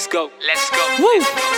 Let's go. Let's go.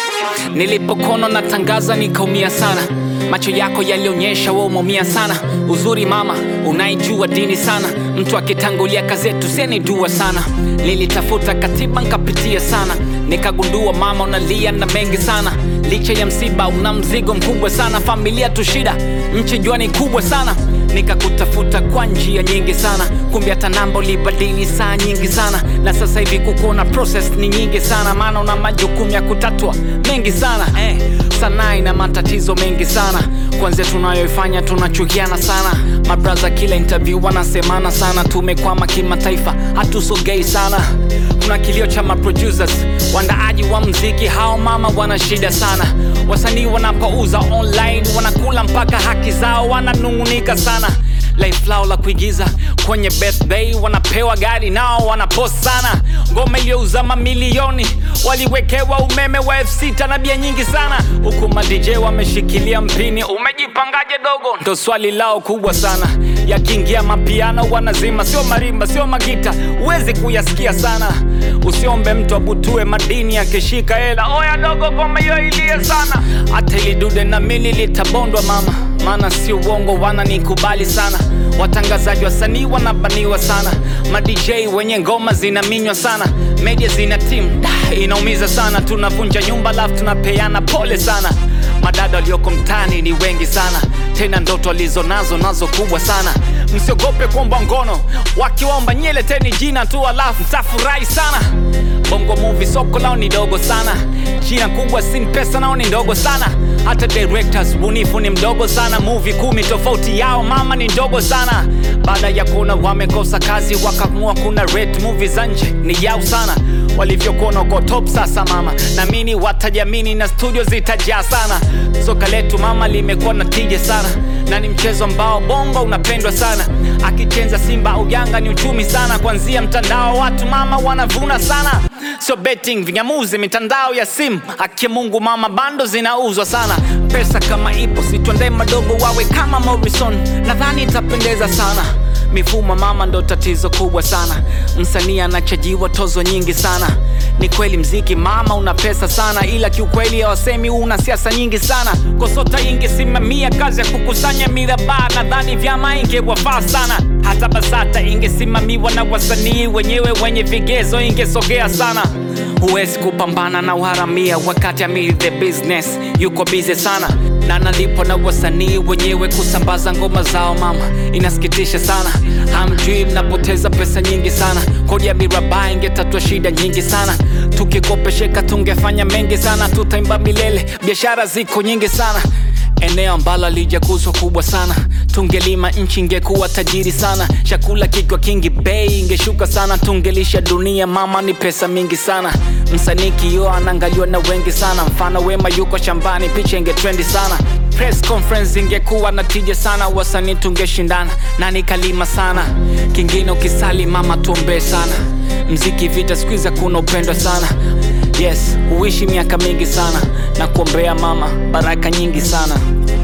Nilipokono natangaza nikaumia sana, macho yako yalionyesha wewe umeumia sana. Uzuri mama, unaijua dini sana, mtu akitangulia kazi yetu senidua sana. Nilitafuta katiba nkapitia sana, nikagundua mama unalia na mengi sana. Licha ya msiba una mzigo mkubwa sana, familia tu shida, nchi jua ni kubwa sana. Nikakutafuta kwa njia nyingi sana, kumbe hata namba ulibadili saa nyingi sana, na sasa hivi kukuona process ni nyingi sana, maana una majukumu ya kutatua mengi sana eh. Sanaa ina matatizo mengi sana, kwanzia tunayoifanya tunachukiana sana. Mabraza kila interview wanasemana sana, tumekwama kimataifa, hatusogei sana. Kuna kilio cha maproducers, wandaaji wa mziki, hao mama wana shida sana. Wasanii wanapouza online wanakula mpaka haki zao, wananung'unika sana life lao la kuigiza kwenye birthday wanapewa gari nao wanapost sana ngoma iliyouza mamilioni waliwekewa umeme wa f6 na bia nyingi sana huku madj wameshikilia mpini umejipangaje dogo ndo swali lao kubwa sana yakiingia mapiano wanazima sio marimba sio magita huwezi kuyasikia sana usiombe mtu abutue madini akishika hela oya dogo ngoma hiyo ilie sana hata ilidude na mili litabondwa mama maana si uongo wananikubali sana watangazaji wasanii wanabaniwa sana madj wenye ngoma zinaminywa sana media zina tim inaumiza sana tunavunja nyumba alafu tunapeana pole sana madada walioko mtani ni wengi sana tena ndoto alizo nazo nazo kubwa sana msiogope kuomba ngono wakiomba nyeleteni jina tu alafu mtafurahi sana bongo movie soko lao ni dogo sana jina kubwa sin pesa nao ni ndogo sana hata directors bunifu ni mdogo sana movie kumi tofauti yao mama ni ndogo sana baada ya kuona wamekosa kazi wakaamua kuna rate movie za nje ni yao sana walivyokuona uko top sasa mama namini watajamini na studio zitajaa sana soka letu mama limekuwa na tija sana na ni mchezo ambao bongo unapendwa sana akichenza simba au yanga ni uchumi sana kwanzia mtandao watu mama wanavuna sana sio betting vinyamuzi mitandao ya simu akia mungu mama bando zinauzwa sana pesa kama ipo sitwende madogo wawe kama morrison nadhani itapendeza sana mifumo mama ndo tatizo kubwa sana msanii anachajiwa tozo nyingi sana ni kweli mziki mama una pesa sana ila kiukweli hawasemi una siasa nyingi sana kosota ingesimamia kazi ya kukusanya mirabaa nadhani vyama ingewafaa sana hata basata ingesimamiwa na wasanii wenyewe wenye vigezo ingesogea sana huwezi kupambana na uharamia wakati amiri the business yuko bize sana na nalipo na wasanii wenyewe kusambaza ngoma zao mama inasikitisha sana hamjui mnapoteza pesa nyingi sana kodi ya miraba ingetatua shida nyingi sana tukikopesheka tungefanya mengi sana tutaimba milele biashara ziko nyingi sana eneo ambalo lijakuzwa kubwa sana tungelima nchi ingekuwa tajiri sana chakula kikiwa kingi bei ingeshuka sana tungelisha dunia mama ni pesa mingi sana msanii kio anaangaliwa na wengi sana mfano wema yuko shambani picha ingetrendi sana press conference ingekuwa na tija sana wasanii tungeshindana nani kalima sana kingine ukisali mama tuombee sana mziki vita skuiza kuna upendwa sana yes huishi miaka mingi sana na kuombea mama baraka nyingi sana